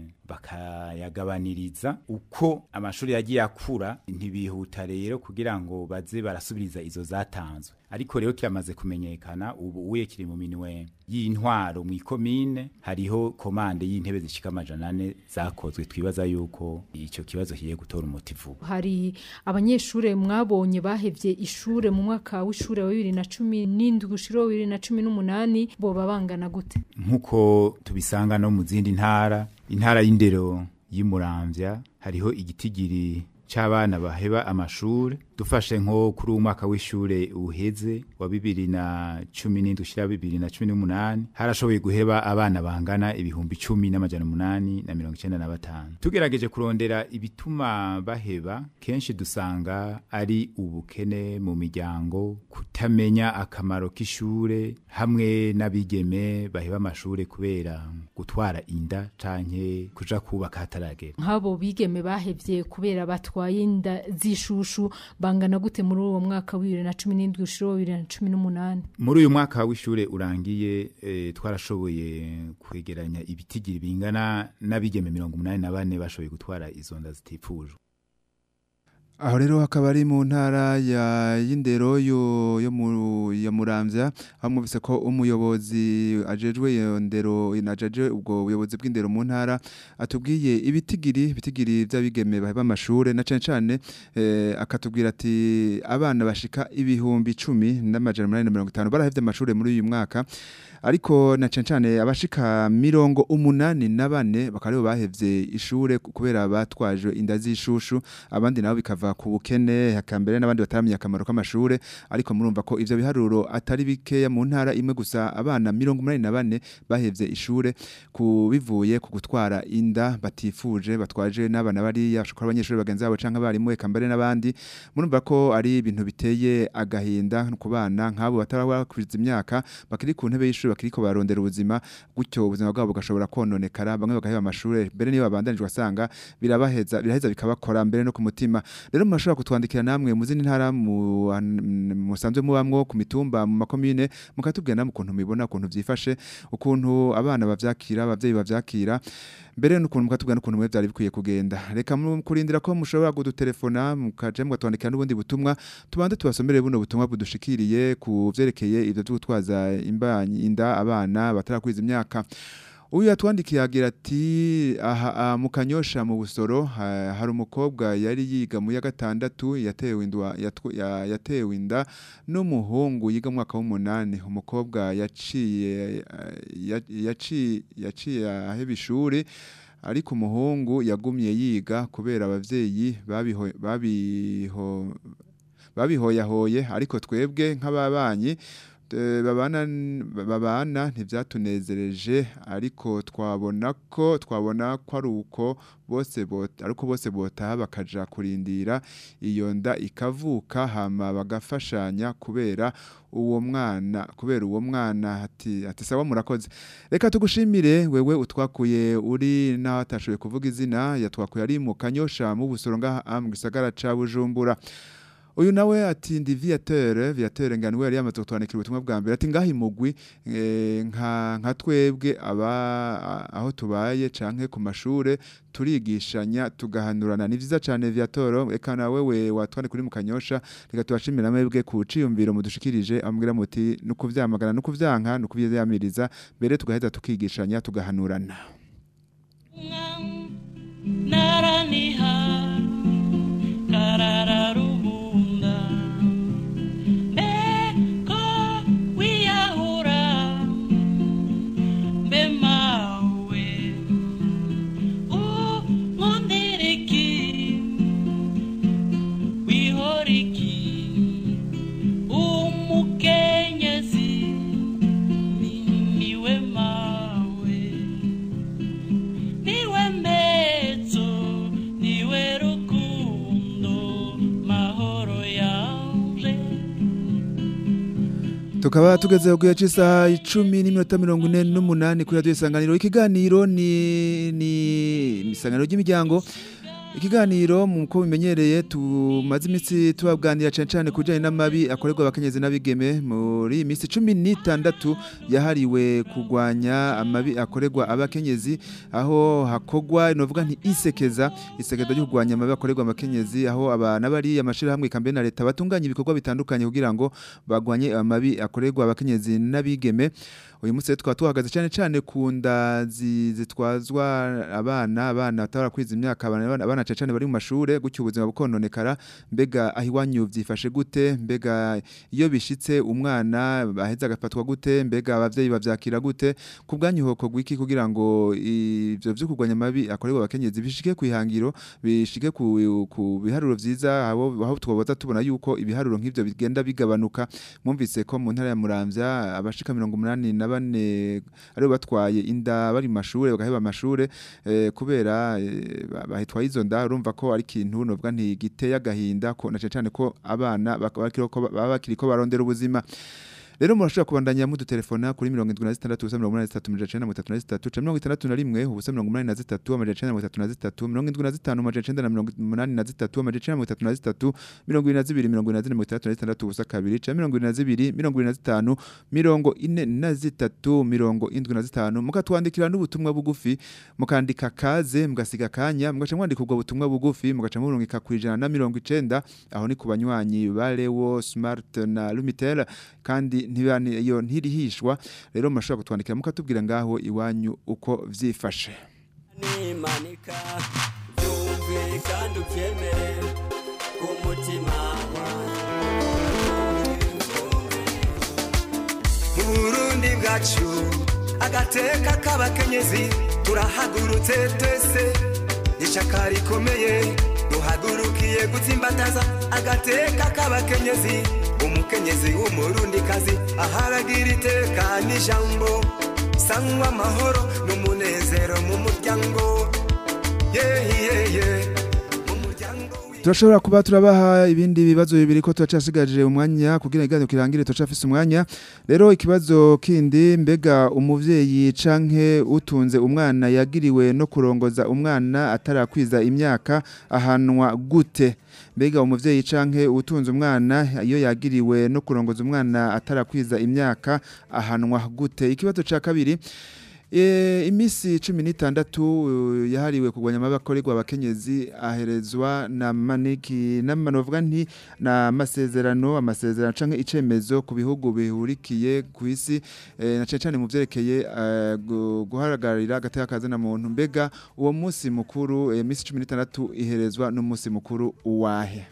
bakayagabaniriza uko amashuri yagiye akura ntibihuta rero kugira ngo baze barasubiriza izo zatanzwe ariko rero kiramaze kumenyekana ubu uye kiri mu minwe y'intwaro mu ikomine hariho komande y'intebe zishika amajana ane zakozwe twibaza yuko ico kibazo kigiye gutora umuti vuba hari abanyeshure mwabonye bahevye ishure mu mwaka w'ishure wa bibiri na cumi n'indwi gushira wa bibiri na cumi n'umunani boba bangana gute nk'uko tubisanga no mu zindi ntara intara y'indero y'umuramvya hariho igitigiri c'abana baheba amashure dufashe nko kuri uwo mwaka w'ishure uheze wa bibiri na cumi n'indwi ushira bibiri na cumi n'umunani harashoboye guheba abana bangana ibihumbi cumi n'amajana umunani na mirongo icenda na batanu tugerageje kurondera ibituma baheba kenshi dusanga ari ubukene mu miryango kutamenya akamaro k'ishure hamwe n'abigeme baheba amashure kubera gutwara inda canke kuja kubaka hataragera nk'abo bigeme bahevye kubera batwaye inda z'ishushu bangana gute muri uwo mwaka wa bibiri na cumi n'indwi ushira wa bibiri na cumi n'umunani muri uyu mwaka w'ishure urangiye eh, twarashoboye kwegeranya ibitigiri bingana n'abigeme mirongo umunani na bane bashoboye gutwara izo nda zitifujwe Aho rero hakaba ari mu ntara ya y'indero yo yo mu ya Muramvya aho mwumvise ko umuyobozi ajejwe iyo ndero inajeje ubwo buyobozi bw'indero mu ntara atubwiye ibitigiri ibitigiri by'abigeme baheba amashure na cane cane eh, akatubwira ati abana bashika ibihumbi 10 n'amajana 850 barahevye amashure muri uyu mwaka ariko na cane cane abashika mirongo umunani na bane bakaba aribo bahevye ishure kubera batwaje inda z'ishushu abandi nabo bikava ku bukene hakambere n'abandi bataramenya akamaro k'amashure ariko murumva ko ivyo biharuro atari bikeya mu ntara imwe gusa abana mirongo umunani na bane bahevye ishure ku bivuye ku gutwara inda batifuje batwaje n'abana bariya bashobora abanyeshuri bagenzi babo canke abarimu eka mbere n'abandi murumva ko ari ibintu biteye agahinda ku bana nk'abo batarakwiza imyaka bakiri ku ntebe y'ishuri bakiriko barondera ubuzima gutyo ubuzima bwabo bugashobora kononekara bamwe bagaheba amashure mbere niyo babandanije wasanga birabaheza biraheza bikabakora mbere no ku mutima rero murashobora kutwandikira namwe mu zindi ntara mu- musanzwe mubamwo ku mitumba mu makomine mukatubwira namwe ukuntu mubibona ukuntu vyifashe ukuntu abana bavyakira abavyeyi bavyakira mbere n'ukuntu mukatubwira n'ukuntu mwe vyari bikwiye kugenda reka mu- kurindira ko mushobora kudutelefona mukaje mugatwandikira n'ubundi butumwa tubanze tubasomere buno butumwa budushikiriye ku vyerekeye ivyo vyo gutwaza imbanyi inda abana batarakwiza imyaka uyu yatwandikiye agira ati aha aha mu kanyosha mu busoro ha- hari umukobwa yari yiga mu ya gatandatu yatewe indwa yatw- ya- yatewe inda n'umuhungu yiga mu mwaka w'umunani umukobwa yaciye eh, ya- yaciye yaciye aheba ishuri ariko umuhungu yagumye yiga kubera abavyeyi babiho babiho babihoyahoye ariko twebwe nk'ababanyi eh, babana babana ntivyatunezereje ariko twabona ko twabona ko ari uko bose bota ariko bose botaha bakaja kurindira iyo nda ikavuka hama bagafashanya kubera uwo mwana kubera uwo mwana ati ati sawa murakoze reka tugushimire wewe utwakuye uri naho atashoboye kuvuga izina yatwakuye ari mu kanyosha mu busoro ngaha mu gisagara ca Bujumbura uyu nawe ati ndi viateur viateur ngani we yari yamaze kutwandikira ubutumwa bwa mbere ati ngaha imugwi eh, nka nka twebwe aba a- aho tubaye canke ku mashure turigishanya tugahanurana ni vyiza cane viateur eka nawe we watwandikira kuri mu kanyosha reka tubashimira mwebwe ku ciyumviro mudushikirije amubwira muti nukuvyamagana nukuvyanka nukuvyamiriza mbere tugaheza tukigishanya tugahanurana naraniha karararubunda mbeko wiyahura mbe mawe unkondereki wihoriki umukenyezi ni- niwe mawe niwe mbezo niwe rukundo mahoro yanje Tukaba tugeze ku gihe cy'isaha icumi n'iminota mirongo ine n'umunani kuri radiyo isanganiro ikiganiro ni ni isanganiro ry'imiryango ikiganiro muko bimenyereye tumaze iminsi tubabwanira cyane cyane ku bijyanye n'amabi akorerwa abakenyezi n'abigeme muri iyi minsi cumi n'itandatu yahariwe kurwanya amabi akorerwa abakenyezi aho hakogwa novuga nti isekeza isekeza ryo kurwanya amabi akorerwa abakenyezi aho abana bari amashirahamwe kambere na leta batunganya ibikorwa bitandukanye kugira ngo bagwanye amabi akorerwa abakenyezi n'abigeme uyu munsi rero tukaba tuhagaze cyane cyane ku nda zi- zitwazwa abana abana batarakwiza imyaka abana abana- abana cyane cyane bari mu mashure gutyo ubuzima bukononekara mbega aho iwanyu byifashe gute mbega iyo bishitse umwana aheza agafatwa gute mbega abavyeyi bavyakira gute ku bwanyu hoko gwiki kugira ngo ivyo vyo kurwanya amabi akorerwa abakenyezi bishike ku ihangiro bishike ku, ku biharuro vyiza abo aho twoboza tubona yuko ibiharuro nk'ivyo bigenda bigabanuka mwumvise ko mu ntara ya Muramvya abashika 84 aribo batwaye inda bari mu mashure bagaheba amashure eh, kubera eh, ba- bahitwaye izo nda urumva ko ari ikintu novuga nti giteye agahinda ko na cane cane ko abana bak- bakiriko baba bakiriko barondera ubuzima rero murashobora kubandanya mudutelefona kuri 76 ubusa 83 canke 61 ubusa 83 amajana 33 75 amajana 83 amajana 33 mirongo ibiri na zibiri mirongo ine na zine mirongo itandatu na zitandatu ubusa kabiri canke mirongo ibiri na zibiri mirongo ibiri na zitanu mirongo ine na zitatu mirongo indwi na zitanu mukatwandikira n'ubutumwa bugufi mukandika kaze mugasiga akanya mugaca mwandika ubwo butumwa bugufi mugaca murungika ku ijana na mirongo icenda aho ni ku banywanyi ba Lewo Smart na Lumitel kandi ntibani iyo ntirihishwa rero murashobora kutwandikira mukatubwira ngaho iwanyu uko vyifashe nimanika byumve kandi ubyemere ku mutima mu burundi bwacu agateka k'abakenyezi turahagurutse twese ishaka rikomeye duhagurukiye gutsimbataza agateka k'abakenyezi umukenyezi w'umurundikazi aharagira iteka n'ijambo sanywa amahoro n'umunezero mu muryango yeyiyeye turashobora kuba turabaha ibindi bibazo bibiri ko turacasigaje umwanya kugira iganiro kirangire turacafise umwanya rero ikibazo kindi mbega umuvyeyi canke utunze umwana yagiriwe no kurongoza umwana atarakwiza imyaka ahanwa gute mbega umuvyeyi canke utunze umwana iyo yagiriwe no kurongoza umwana atarakwiza imyaka ahanwa gute ikibazo ca kabiri E, imisi cumi n'itandatu uh, yahariwe kugwanya amabakorerwa abakenyezi aherezwa na maniki n'amanovuga nti na masezerano amasezerano canke icemezo ku bihugu bihurikiye ku isi e, na cane cane mu vyerekeye uh, gu- guharagarira agateka kazina muntu mbega uwo musi mukuru e, imisi cumi n'itandatu iherezwa n'umusi mukuru uwahe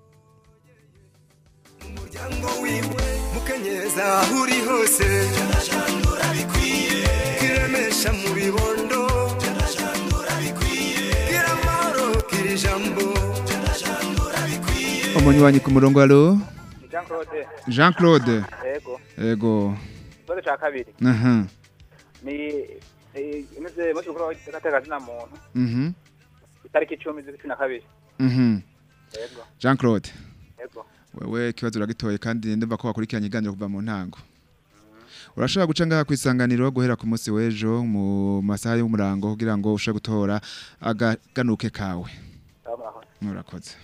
umuryango wiwe mukenyeza aho uri hose janajangura bikwiye kiremesha mu bibondo janajangura bikwiye gira amahoro gira ijambo janajangura bikwiye umunywanyi ku murongo alo Ni Jean Claude Jean Claude Yego ego ikibazo ca kabiri aha ni eh, imeze musi mukuru w'agateka kazina muntu mhm itariki icumi z'ukwa cumi na kabiri mhm Yego Jean Claude Yego wewe ikibazo uragitoye kandi ndumva ko wakurikiranye iganiro kuva mu ntango urashobora guca ngaha ku isanganiro guhera ku munsi w'ejo mu masaha y'umurango kugira ngo ushobore gutora agaganuke kawe murakoze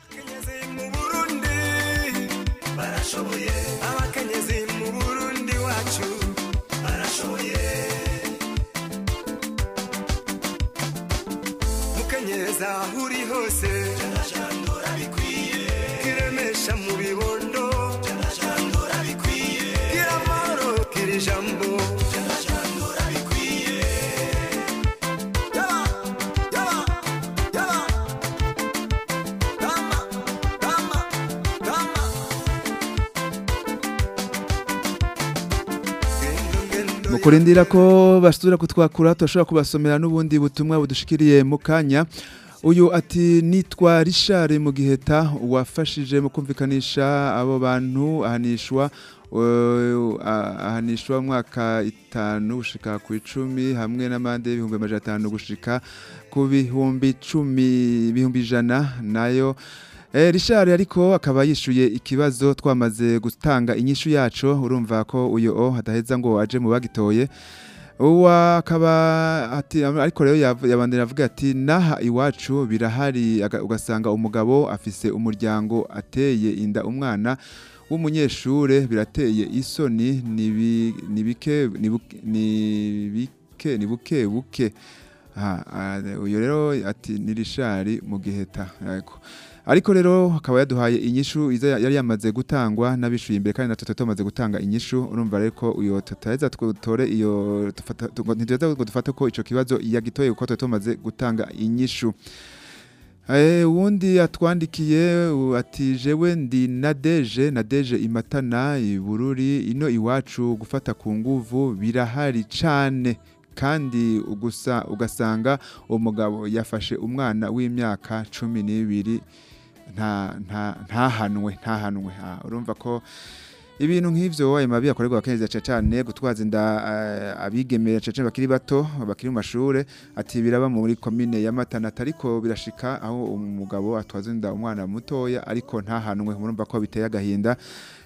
barashoboye abakenyezi mu burundi wacu barashoboye mukenyeza aho uri hose janajangura bikwiye kiremesha mu bibondo janajangura bikwiye gira amahoro gira ijambo janajangura bikwiye yaba yaba yaba dama dama dama mu kurindira ko basubira kutwakura turashobora kubasomera n'ubundi butumwa budushikiriye mu kanya uyu ati nitwa Richard mu giheta wafashije mu kumvikanisha abo bantu ahanishwa uh, ah- ahanishwa mwaka itanu gushika ku icumi hamwe n'amande y'ibihumbi amajana atanu gushika ku bihumbi icumi bihumbi ijana nayo Eh, Richard ariko akaba yishuye ikibazo twamaze gutanga inyishu yaco urumva ko uyo o hadaheza ngo aje mu bagitoye uwa akaba ati ariko rero yav- yabandanya avuga ati naha iwacu birahari aga- ugasanga umugabo afise umuryango ateye inda umwana w'umunyeshure birateye isoni nibi- nibike nibuke nibike nibuke buke Aha, ah, uyu rero ati ni Richard mu giheta yego ariko rero akaba yaduhaye inyishu iza yari yamaze gutangwa n'abishuye imbere kandi natwe tumaze gutanga inyishu urumva rero ko uyo tutaheza twutore iyo dufata tugo- ntitugeza ngo dufate ko ico kibazo yagitoye kuko tuba tumaze gutanga inyishu Eh, uwundi atwandikiye u- ati jewe ndi nadeje nadeje imatana ibururi ino iwacu gufata ku nguvu birahari cane kandi ugusa ugasanga umugabo yafashe umwana w'imyaka cumi n'ibiri nta nta ntahanwe ntahanwe Ah, urumva ko ibintu nk'ivyo ayo mabi akorerwa abakenyezi cyane cyane gutwaza inda eh, abigemera cyane cyane bakiri bato bakiri mu mashure ati biraba muri komine ya Matana ariko birashika aho umugabo atwaza inda umwana mutoya ariko ntahanwe murumva ko biteye agahinda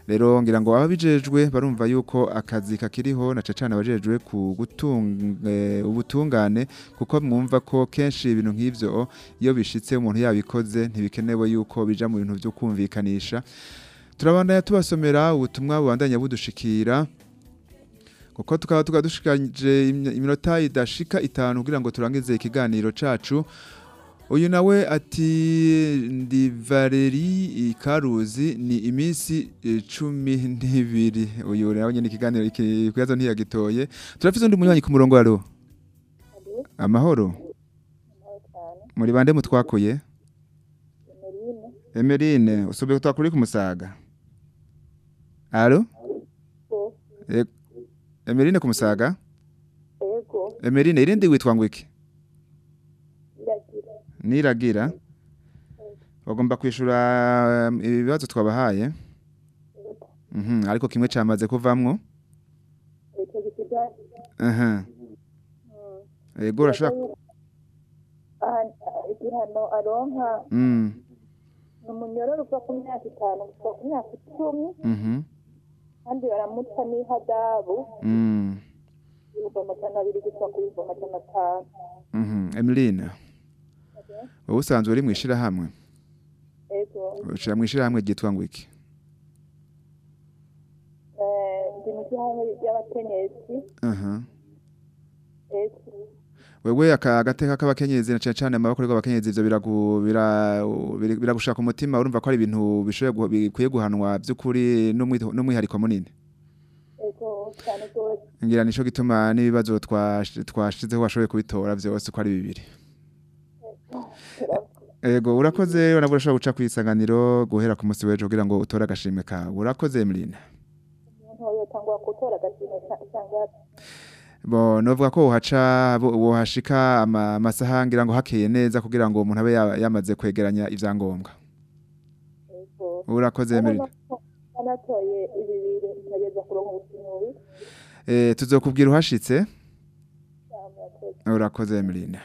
rero ngira ngo ababijejwe barumva yuko akazi kakiriho na cacana abajejwe ku gutunga eh, ubutungane kuko mwumva ko kenshi ibintu nk'ivyo iyo bishitse umuntu yabikoze ntibikenewe yuko bija mu bintu byo kumvikanisha turabandanya tubasomera ubutumwa bubandanya budushikira kuko tukaba tukadushikanje iminota idashika itanu kugira ngo turangize ikiganiro cacu uyu nawe ati ndi valeri ikaruzi ni iminsi eh, cumi n'ibiri uyu nawe nyine ikiganiro iki kuyazo ntiyagitoye turafise undi munywanyi ku murongo alo amahoro muri bande mutwakuye emerine usubiye twakuri ku musaga alo E- emerine ku musaga Ego. emerine irindi witwa ngo iki Iragira. niragira bagomba kwishura um, ibibazo twabahaye Mhm, ariko kimwe cyamaze kuvamwo Icyo gisigaye. aha yego urashaka Aha- igihano aronka mm ni umunyororo uva ku myaka itanu gusa ku myaka icumi mhm kandi baramuca n'ihadabu mm ibihumbi amajana abiri gusa ku bihumbi amajana atanu mhm Emeline wowe usanzwe uri mu ishirahamwe ego ushira mu ishirahamwe ryitwa ngo iki Eh, ndi mu gihamwe ry'abakenyezi aha ego wewe aka agateka k'abakenyezi na cyane cyane amaboko y'abakenyezi ivyo biragu bira- biri- biragushaka umutima urumva ko ari ibintu bishoboye gu- bikwiye guhanwa by'ukuri n'umwi- n'umwihariko munini ego cyane rwose ngira nico gituma n'ibibazo twash- twashizeho washoboye kubitora byose uko ari bibiri Ego urakoze rero nabwo urashobora guca kwisanganiro guhera ku munsi w'ejo kugira ngo utore agashimwe kawe urakoze Emeline umuntu yotangwa gutora agashimwe cyangwa bo novuga ko wohaca bo- wohashika ama- amasaha ngira ngo hakeye neza kugira ngo umuntu abe ya- yamaze kwegeranya ivyangombwa urakoze Emeline anatoye ibibiri nkageza kuronka ubusinyuri eh tuzokubwira uhashitse urakoze Emeline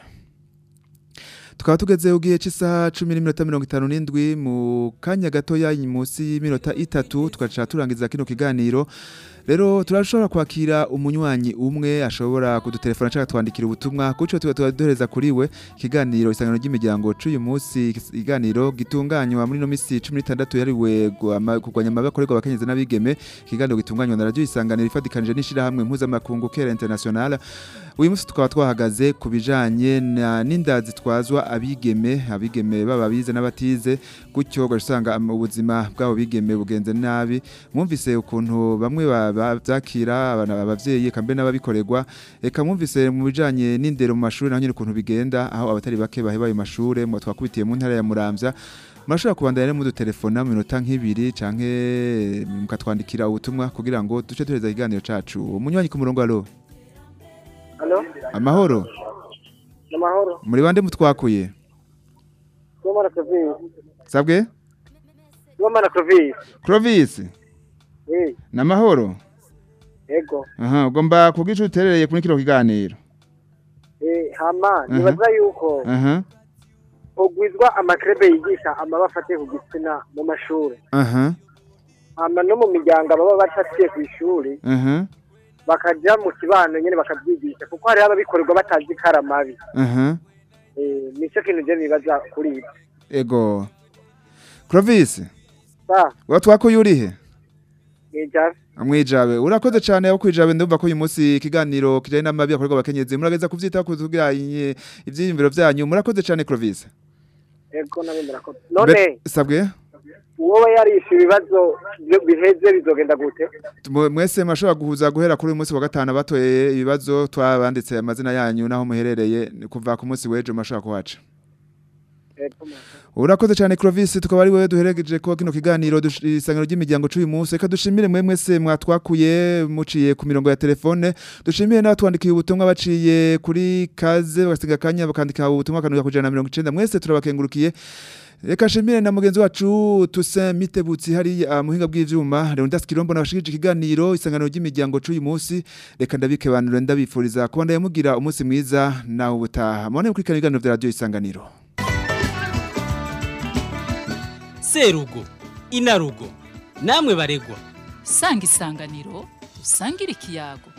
tukaba tugeze ugiye cy'isaha cumi n'iminota mirongo itanu n'indwi mu kanya gatoya munsi y'iminota itatu tugaca turangiza kino kiganiro rero turashobora kwakira umunywanyi umwe ashobora kudutelefona cyangwa twandikira ubutumwa kuco tuba tubaduhereza kuri we ikiganiro isangano ry'imiryango c'uyu munsi ikiganiro gitunganywa muri no misi 16 yariwe guama- kurwanya amabakorerwa abakenyezi n'abigeme ikiganiro gitunganywa na radio isanganiro ifatikanije n'ishirahamwe mpuzamakungu Kera International uyu munsi tukaba twahagaze ku bijanye na- n'inda zitwazwa abigeme abigeme baba bize n'abatize gutyo ugasanga am- ubuzima bwabo bigeme bugenze nabi mwumvise ukuntu bamwe ba- bavyakira abana abavyeyi eka mbe n'ababikorerwa eka mwumvise mu bijanye n'indero mu mashuri naho nyine ukuntu bigenda aho abatari bake baheba ayo mashure mu twakubitiye mu ntara ya Muramvya murashobora kubandanya rero mudutelefona mu minota nk'ibiri canke mukatwandikira ubutumwa kugira ngo duce tureza ikiganiro cacu umunywanyi ku murongo alo Halo, amahoro namahoro. muri bande mutwakuye Ngoma na Clovis. sabwe Ngoma na Clovis. Clovis Eh, namahoro ego. aha ugomba kugica uterereye kuri kino kiganiro Eh, hama Aha. nibaza yuko aha ugwizwa amakrebe yigisha amabafa ate ku gitsina mu mashuri. aha Hama no mu miryango baba batatiye ku ishuri aha bakaja mu kibano nyene bakabyigisha kuko hari ababikorerwa batazi karamabi. aha Eh, nico kintu je nibaza kuri ibyo. ego Clovis Sa, watwakuye urihe nijabe. Mwijabe urakoze cyane aho kwijabe ndumva ko uyu munsi ikiganiro kijanye n'amabi akorerwa abakenyezi murageza kuvyita kutugira ivyiyumviro vyanyu murakoze cyane Clovis Ego nabe murakoze. None Be- sabwe wowe yarishe ibibazo byo biheze bizogenda gute? Mwe- mwese mashobora guhuza guhera kuri uyu munsi wa gatanu batoye ibibazo twabanditse amazina yanyu naho muherereye kuva ku munsi w'ejo mashobora kuhaca Ego. urakoze cyane Clovis tukaba ari wewe duheregeje ko kino kiganiro dush- isangano ry'imiryango c'uyu munsi reka dushimire mwe mwese mwatwakuye muciye ku mirongo ya telefone dushimire n'abatwandikiye ubutumwa baciye kuri kaze bagasiga akanya bakandika ubutumwa kanuka kujana na mirongo icenda mwese turabakengurukiye Reka shimire na mugenzi wacu Toussaint Mitebutsi hari muhinga bw'ivyuma Leonidas Kirombo nabashikije ikiganiro isangano ry'imiryango c'uyu munsi reka ndabike banure ndabifuriza kuba ndayamugira umunsi mwiza nawe ubutaha mubone kuri ibiganiro vya radio isanganiro serugo inarugo namwe baregwa sanga isanganiro dusangire ikiyago